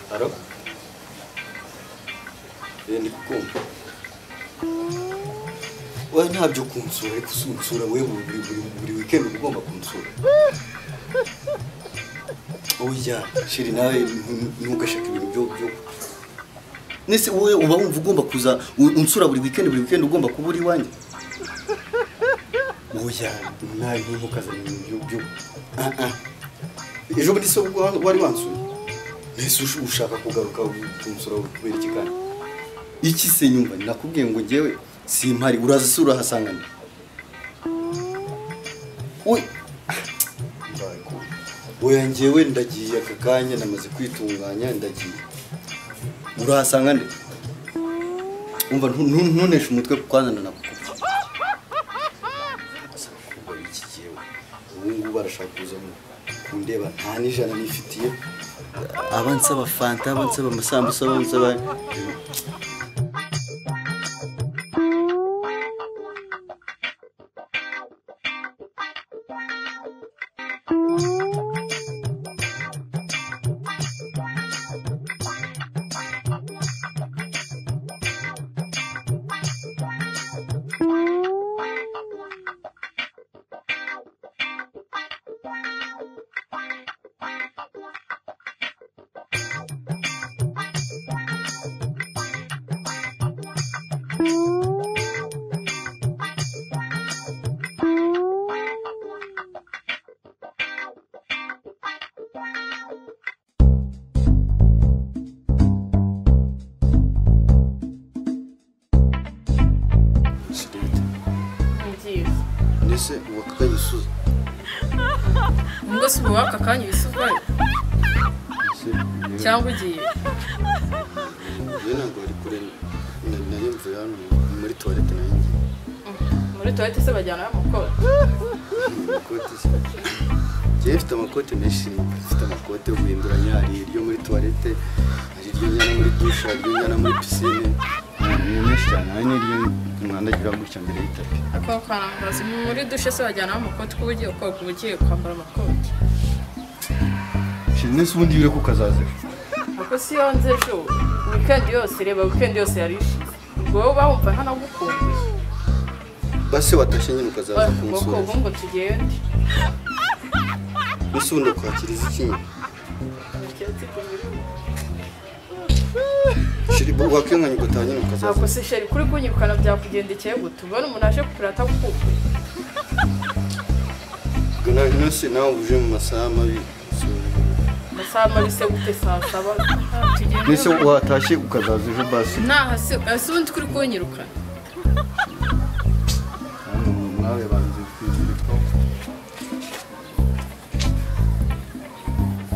Haro? Eh, ndikukumva we ntabyo kunsura ariko usunsura we buri buri buri weekend uba ugomba kunsura oya shiri nawe ntu- ntugashake ibintu byo byo nese wowe uba wumva ugomba kuza u- unsura buri weekend buri weekend ugomba kuba uri iwanjye oya nawe ntukazane ibintu byo byo Ah, ah. ejo bundi se ubwo wari wansuye mbese ush- ushaka kugaruka kunsura kubera iki kandi iki se nyumva nakubwiye ngo ngewe simpari uraza se urahasanga nde we mbaye ko- oya ngewe ndagiye aka kanya namaze kwitunganya ndagiye urahasanga nde umva ntu- ntu- ntuneshe umutwe kwanzana nakukubwiye kuba iki yewe ubu ngubu barashaka kuza mu kundeba nta n'ijana nifitiye abansaba fanta abansaba amasambusa abansaba sirete mbese ubu aka gisuzi ubwo si ubu waka kanya uhise uvayo cyangwa ugiye yewe ntabwo bari kure na- nari mvuye hano muri tuwarete nayo muri tuwarete se bajyanayo amakora ngiye amakoti se ngewe mfite amakote menshi mfite amakote yo guhinduranya hari iryo muri tuwarete hari iryo njyana muri dushe hari iryo njyana muri pisine ni menshi cyane hari n'iryo mwandagira gutya mbere y'itapi ako karambaza muri dushe se bajyanayo amakoti kuba ugiye koga uba ugiye kwambara amakoti shira nese ubundi bire ko kazaza ejo ako si yo nze ejo wikendi yose reba wikendi yose yari ishize ubwo wowe uba wumva ntanagukumbuye base watashye nyine ukazaza ngo kunsura koga ngo tugende ese ubundi kwakira iki nyine shiri wakwiyanganya ugataha nyine ukazaza ntabwo se sheri kuri kunyirukana byakugendekeye gute ubona umuntu aje kupira atagukumbuye ubwo nawe nose nawe uje mu masaha mabi amasaha mabi se gute saa saba tugende mbese watashye ukazaza ejo basi naha si ese ubundi kuri kunyirukana nawe banze kwizirika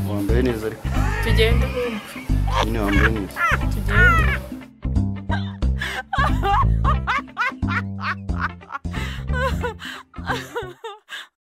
wambaye neza ariko tugende bumva nyine wambaye neza tugende